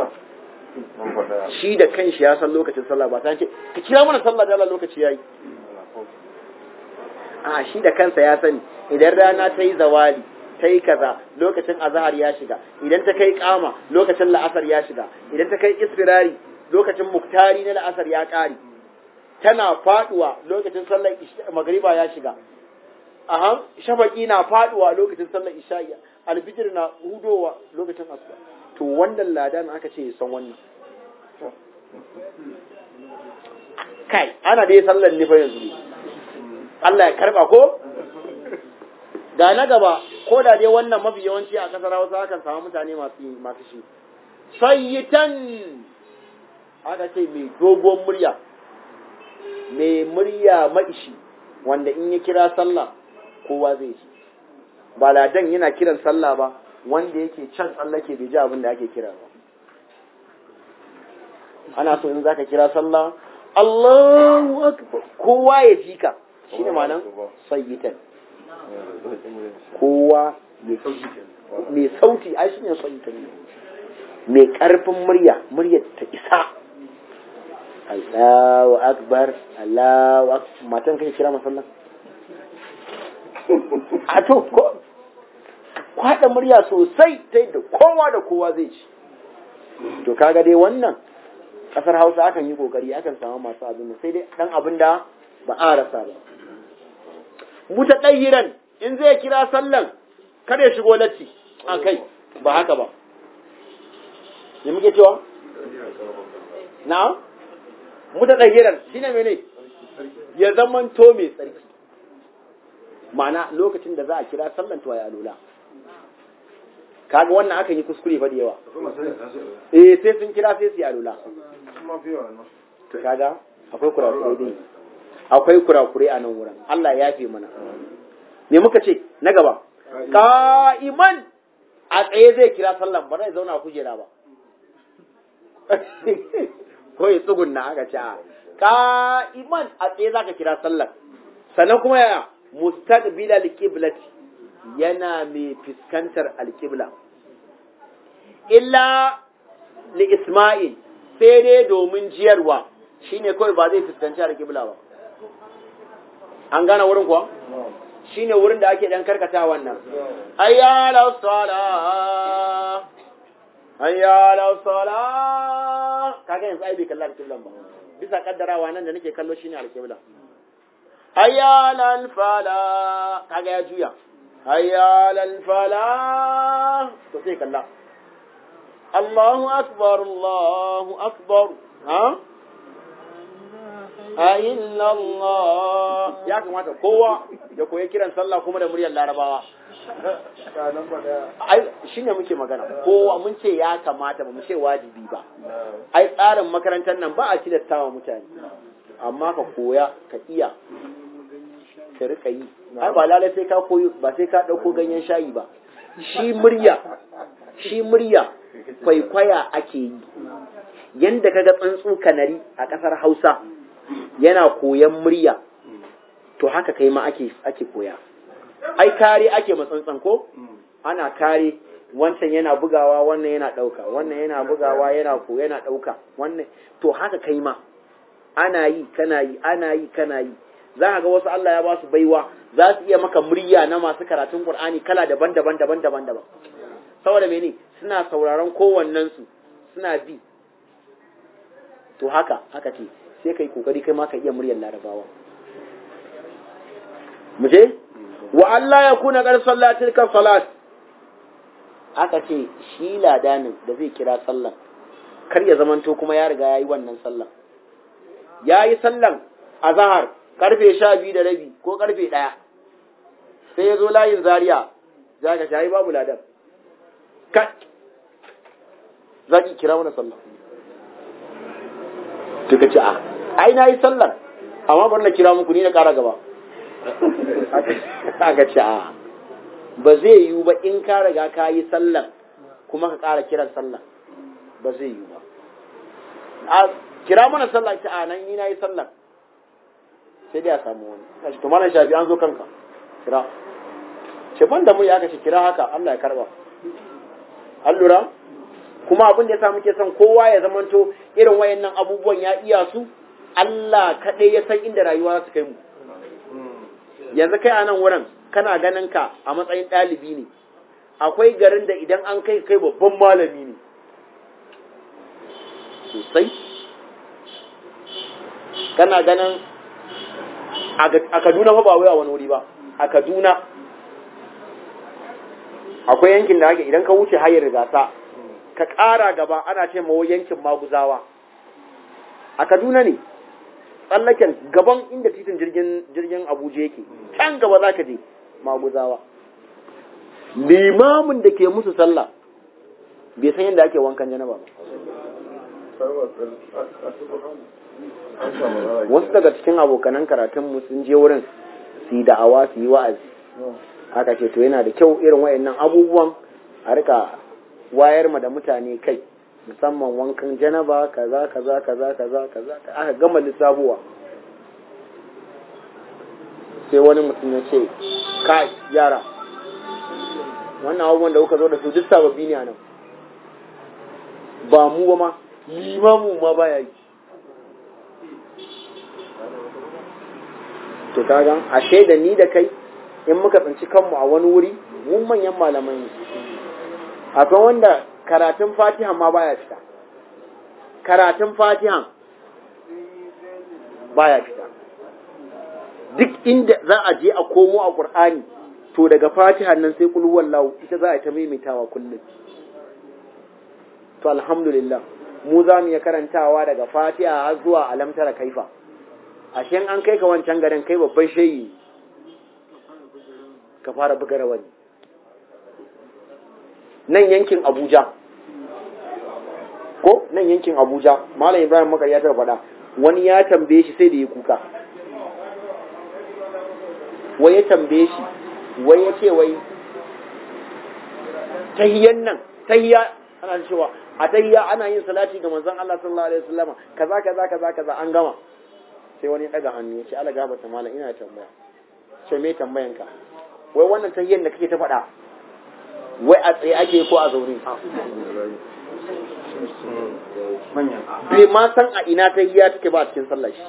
shi da kanshi ya san lokacin sallah ba sai ce ka kira mana sallah da Allah lokaci yayi a shi da kansa ya sani idan rana ta yi zawali ta yi kaza lokacin azahar ya shiga idan ta kai kama lokacin la'asar ya shiga idan ta kai isfirari lokacin muktari na la'asar ya ƙare tana faduwa lokacin sallar magariba ya shiga aha shafaki na faduwa lokacin sallar isha'i alfijir na hudowa lokacin asuba to wannan ladan aka ce ya san wannan kai ana dai sallar ne fa yanzu Allah ya karba ko ga na gaba ko da dai wannan mafi yawanci a kasar Hausa akan samu mutane masu masu shi sayyitan aka ce mai dogon murya mai murya maishi wanda in ya kira sallah kowa zai ji ba ladan yana kiran sallah ba wanda yake can tsallake bai ji abin da ake kira ba ana so in zaka kira sallah Allahu akbar kowa ya ji ka shine ma'anar sayyitan kowa mai sauti ai shine sayyitan mai karfin murya murya ta isa Allahu akbar Allahu akbar matan kai kira masallan a to ko kwada murya sosai ta yadda kowa da kowa zai ci to kaga dai wannan kasar Hausa akan yi kokari akan samu masu abin sai dai dan abin da ba a rasa ba mutaqayyiran in zai kira sallan kada ya shigo latti a kai ba haka ba me muke cewa na mutaqayyiran shine mene ya zaman to mai tsarki ma'ana lokacin da za a kira sallan to ya alula kaga wannan akan yi kuskure fa da yawa eh sai sun kira sai su yi alula to kaga akwai kurakurai dai akwai kurakurai a nan wurin Allah ya fi mana me muka ce na gaba qa'iman a tsaye zai kira sallan ba zai zauna kujera ba ko ya tsugunna aka ce qa'iman a tsaye zaka kira sallan sannan kuma ya mustaqbil al-qiblati yana mai fuskantar al-qibla illa li isma'il sai dai domin jiyarwa shine kawai ba zai fuskanci al-qibla ba an gane wurin kuwa shine wurin da ake dan karkata wannan ayyala sala ayyala sala kaga yanzu ai bai kalla al-qibla ba bisa kaddarawa nan da nake kallo shine al-qibla ayyala fala kaga ya juya ayyala fala to sai kalla Allahu akbar Allahu akbar ha ayyalla Allah ya kamata kowa ya koyi kiran sallah kuma da muryar larabawa ai shine muke magana kowa mun ce ya kamata ba mu ce wajibi ba ai tsarin makarantar nan ba a tilastawa mutane amma ka koya ka iya ka rika yi ai ba lalai sai ka koyi ba sai ka dauko ganyen shayi ba shi murya shi murya kwaikwaya ake yi yanda kaga tsuntsu kanari a kasar Hausa yana koyan murya to haka kai ma ake ake koya ai kare ake matsantsan ko ana kare wancan yana bugawa wannan yana dauka wannan yana bugawa yana ko yana dauka wannan to haka kai ma ana yi kana yi ana yi kana yi za ka ga wasu Allah ya ba su baiwa za su iya maka murya na masu karatun Qur'ani kala daban-daban daban-daban daban saboda mene suna sauraron kowannen su suna bi to haka haka ce sai kai kokari kai ma ka iya muryar larabawa mu je wa Allah ya kuna kar sallatil ka salat aka ce shi ladanin da zai kira sallan kar ya zamanto kuma ya riga yayi wannan sallan yayi sallan azhar karfe sha biyu da rabi ko karfe ɗaya sai ya zo layin zaria za ka shayi babu ladan ka za ki kira wani sallah tuka ce a ai na yi sallar amma bari na kira muku ni na ƙara gaba aka ce a ba zai yiwu ba in ka riga ka yi sallar kuma ka ƙara kiran sallar ba zai yiwu ba a kira mana sallah ce a nan ni na yi sallar sai dai a samu wani kashi to malam shafi an zo kanka kira ce ban da mu ya kace kira haka Allah ya karba an lura kuma abin da yasa muke son kowa ya zamanto irin wayannan abubuwan ya iya su Allah kaɗai ya san inda rayuwa za su kai mu yanzu kai a nan wurin kana ganin ka a matsayin ɗalibi ne akwai garin da idan an kai kai babban malami ne sosai kana ganin a kaduna fa ba wai a wani wuri ba a kaduna akwai yankin da ake idan ka wuce hayar gasa ka ƙara gaba ana ce mawa yankin maguzawa a kaduna ne tsallaken gaban inda titin jirgin jirgin abuja yake can gaba za ka je maguzawa limamin da ke musu sallah bai san yadda ake wankan janaba ba wasu daga cikin abokanan karatunmu sun je wurin su yi da'awa su yi wa'azi haka ce to yana da kyau irin wayannan abubuwan a rika wayar ma da mutane kai musamman wankan janaba kaza kaza kaza kaza kaza aka gama lissabuwa sai wani mutum ya ce kai yara wannan abubuwan da kuka zo da su duk sababbi ne a nan ba mu ba ma limamu ma baya yi to kaga ashe da ni da kai in muka tsinci kanmu a wani wuri mun manyan malamai ne akwai wanda karatun fatiha ma baya fita karatun fatiha baya fita duk inda za a je a komo a qur'ani to daga fatiha nan sai kul wallahu ita za a ta maimaitawa kullum to alhamdulillah mu za mu iya karantawa daga fatiha har zuwa alamtara kaifa ashe an kai ka wancan garin kai babban shayi ka fara buga rawani nan yankin abuja ko nan yankin abuja malam ibrahim makar ya taɓa faɗa wani ya tambaye shi sai da ya kuka wai ya tambaye shi wai ya ce wai tahiyan nan tahiya ana cewa a tahiya ana yin salati ga manzon Allah sallallahu alaihi wasallam kaza kaza kaza kaza an gama sai wani ya daga hannu ya ce Allah gaba ta malam ina tambaya ce me tambayan ka wai wannan tahiyan da kake ta faɗa wai a tsaye ake ko a zaune bai ma san a ina tahiya take ba a cikin sallah shi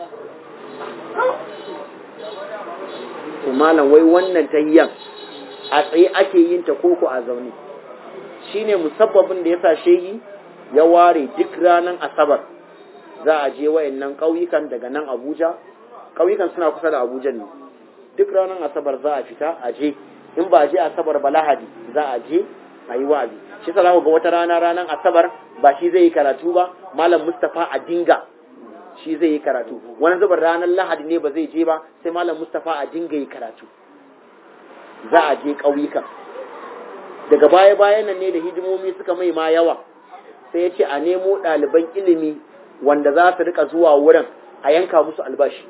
to malam wai wannan tahiyan a tsaye ake yin ta koko a zaune shine musabbabin da yasa shehi ya ware duk ranar asabar za a je wayannan ƙauyukan daga nan Abuja ƙauyukan suna kusa da Abuja ne duk ranar asabar za a fita a je in ba a je asabar ba lahadi za a je a yi wa'azi shi sa ga wata rana ranar asabar ba shi zai yi karatu ba malam Mustapha a dinga shi zai yi karatu wani zubar ranar lahadi ne ba zai je ba sai malam Mustapha a dinga yi karatu za a je ƙauyukan daga baya bayan nan ne da hidimomi suka mai ma yawa sai ya ce a nemo ɗaliban ilimi wanda za su rika zuwa wurin a yanka musu albashi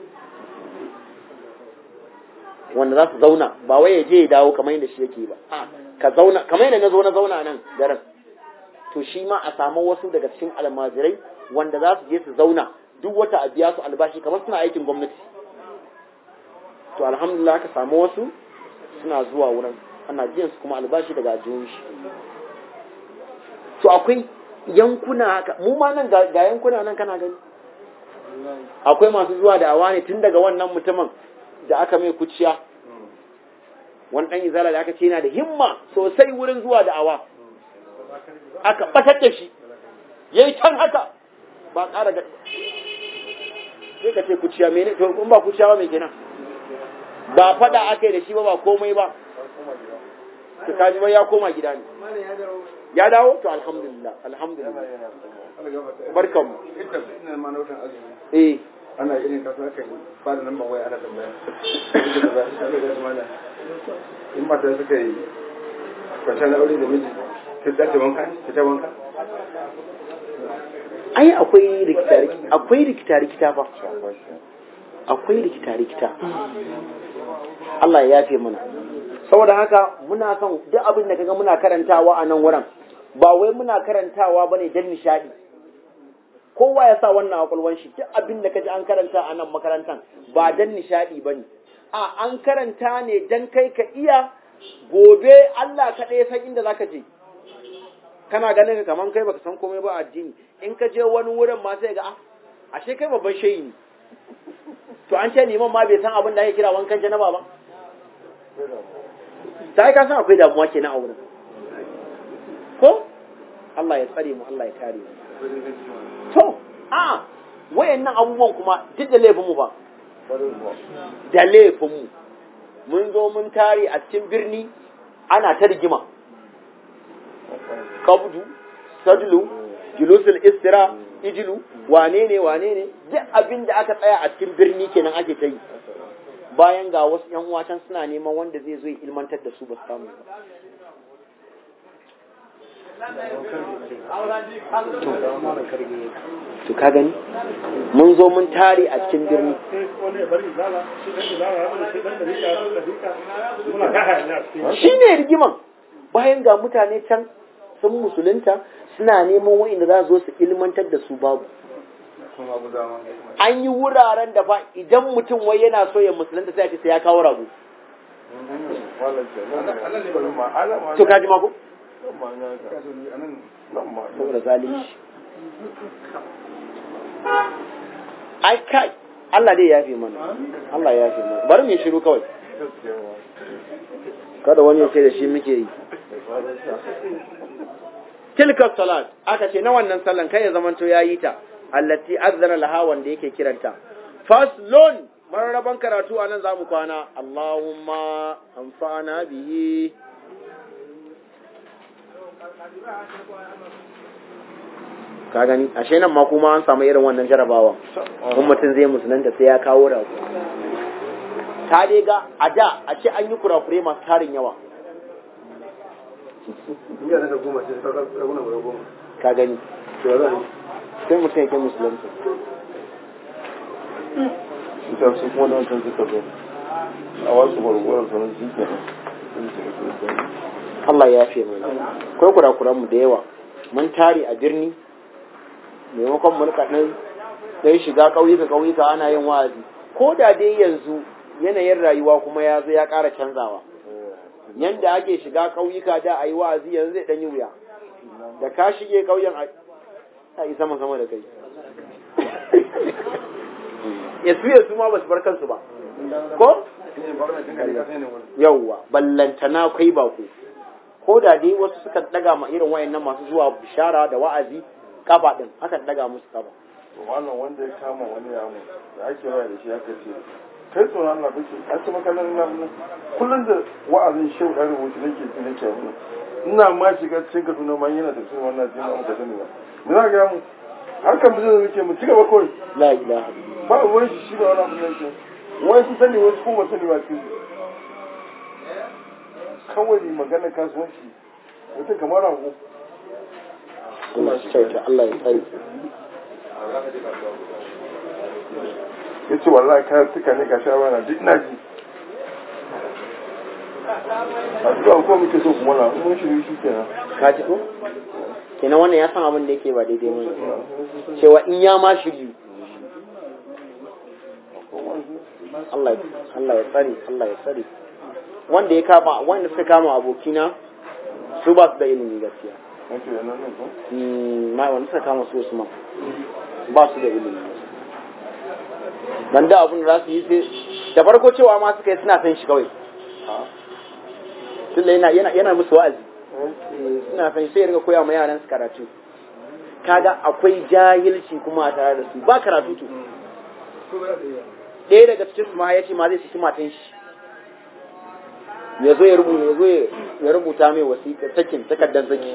wanda za su zauna ba wai ya je ya dawo kamar yadda shi yake ba ka zauna kamar yadda na zo na zauna nan garin to shi ma a samu wasu daga cikin almajirai wanda za su je su zauna duk wata a biya su albashi kamar suna aikin gwamnati to alhamdulillah ka samu wasu suna zuwa wurin ana biyan su kuma albashi daga ajiyun shi to akwai yankuna haka mu ma nan ga yankuna nan kana gani akwai masu zuwa da awa ne tun daga wannan mutumin da aka mai kuciya wani ɗan izala da aka ce yana da himma sosai wurin zuwa da awa aka ɓatar da shi ya yi can haka ba ƙara ga sai ka ce kuciya mene to in ba kuciya ba mai kenan ba faɗa aka yi da shi ba ba komai ba to kaji ba ya koma gida ne ya dawo to alhamdulillah alhamdulillah barkan mu ina ma na wutan azumi eh ana irin kasa aka yi ba da nan ba wai ana tambaya Duk da ba shi da mana in mata suka yi kwanta na aure da miji ta dace wanka ta ta wanka ai akwai rikita akwai rikita rikita fa akwai rikita rikita Allah ya yafe mana saboda haka muna son duk abin da kaga muna karantawa a nan wurin ba wai muna karantawa bane dan nishadi kowa ya sa wannan akwalwan shi duk abin da kaji an karanta a nan makarantan ba dan nishadi bane a an karanta ne dan kai ka iya gobe Allah kaɗai ya san inda zaka je kana ganin ka kaman kai baka san komai ba addini in ka je wani wurin ma sai ga ah ashe kai babban shehi ne to an ce liman ma bai san abin da ake kira wankan janaba ba ta ka san akwai damuwa kenan a wurin ko Allah ya tsare mu Allah ya kare mu to a wayannan abubuwan kuma duk da laifin mu ba da laifin mu mun zo mun tare a cikin birni ana ta rigima kabdu sadlu julusul istira ijilu wane ne wane ne duk abin da aka tsaya a cikin birni kenan ake ta yi bayan ga wasu yan uwa can suna neman wanda zai zo ya ilmantar da su ba su samu ba to ka gani mun zo mun tare a cikin birni shi ne rigiman bayan ga mutane can sun musulunta suna neman wa'inda za su zo su ilmantar da su babu an yi wuraren da fa idan mutum wai yana so ya musulunta sai ya ce sai ya kawo rago to kaji mako saboda zalunci ai kai Allah dai ya fi mana Allah ya fi mana bari mu shiru kawai kada wani ya ce da shi muke yi tilka salat aka ce na wannan sallan kai ya zamanto ya yi ta allati azzana laha wanda yake kiranta faslun mararraban karatu a nan za mu kwana Allahumma amfana bihi ka gani ashe nan ma kuma an samu irin wannan jarabawa kun mutum zai musulunta sai ya kawo rago ta dai ga a da a ce an yi kurakure masu tarin yawa ka gani sai mutum yake musulunta ita su kuma da wancan suka zo a wasu gwargwaron sanar shi ke Allah ya fi mana akwai kurakuran mu da yawa mun tare a birni maimakon mu rika nan dai shiga ƙauyuka ƙauyuka ana yin wa'azi ko da dai yanzu yanayin rayuwa kuma ya zo ya ƙara canzawa yanda ake shiga ƙauyuka da a yi wa'azi yanzu zai ɗan yi wuya da ka shige ƙauyen a yi sama sama da kai yasu yasu ma ba su bar kansu ba ko yauwa ballantana kai ba ku ko da dai wasu suka daga ma irin wayannan masu zuwa bishara da wa'azi kaba din haka daga musu kaba to wannan wanda ya kama wani yamu da ake waya da shi aka ce kai tsoron Allah kake a ce maka nan nan kullun da wa'azin shehu da rubutu nake ji nake abu ina ma shiga cikin Kaduna ma yana tafsirin wannan jin mu ka sani ba me za ga mu harkan bizin da muke mu ci gaba kawai la ilaha ba wani shi shi da wani abu da yake wai su sani wasu kuma sani ba su kawai magana kasuwanci mutum kamar rago Allah shi kyauta Allah ya tsare ya ce wallahi kayan tuka ne ga shawara duk ina ji a zuwa ko muke so kuma na mun shiru shi kenan ka ji ko kenan wannan ya san abin da yake ba daidai ba cewa in ya ma shiryu Allah Allah ya tsare Allah ya tsare wanda ya kama wanda suka kama abokina su ba su da ilimi gaskiya wato yana nan ko Mm, ma wanda suka kama su Usman ba su da ilimi dan da abin da za su yi sai da farko cewa ma suka yi suna san shi kawai tunda yana yana yana musu wa'azi Eh, suna san shi sai ya riga koya ma yaran su karatu kaga akwai jahilci kuma a tare da su ba karatu to ɗaya daga cikin su ma ya ce ma zai saki matan shi ya zo ya rubuta ya zo ya rubuta mai wasiƙa sakin takardar saki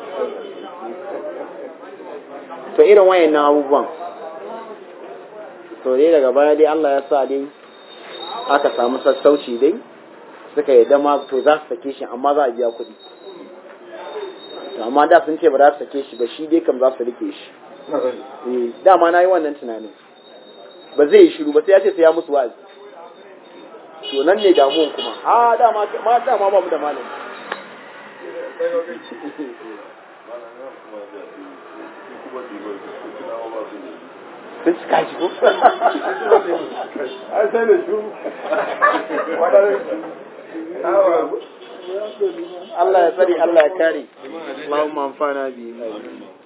to irin wayannan abubuwan to dai daga baya dai Allah ya sa dai aka samu sassauci dai suka yi dama to za su sake shi amma za a biya kuɗi to amma da sun ce ba za su sake shi ba shi dai kam za su rike shi eh dama na yi wannan tunanin ba zai yi shiru ba sai ya ce sai ya musu wa'azi to nan ne damuwan kuma a dama ma dama ba mu da malami sun cika shi ko ai sai da shuru Allah ya tsare Allah ya kare Allahumma amfana bi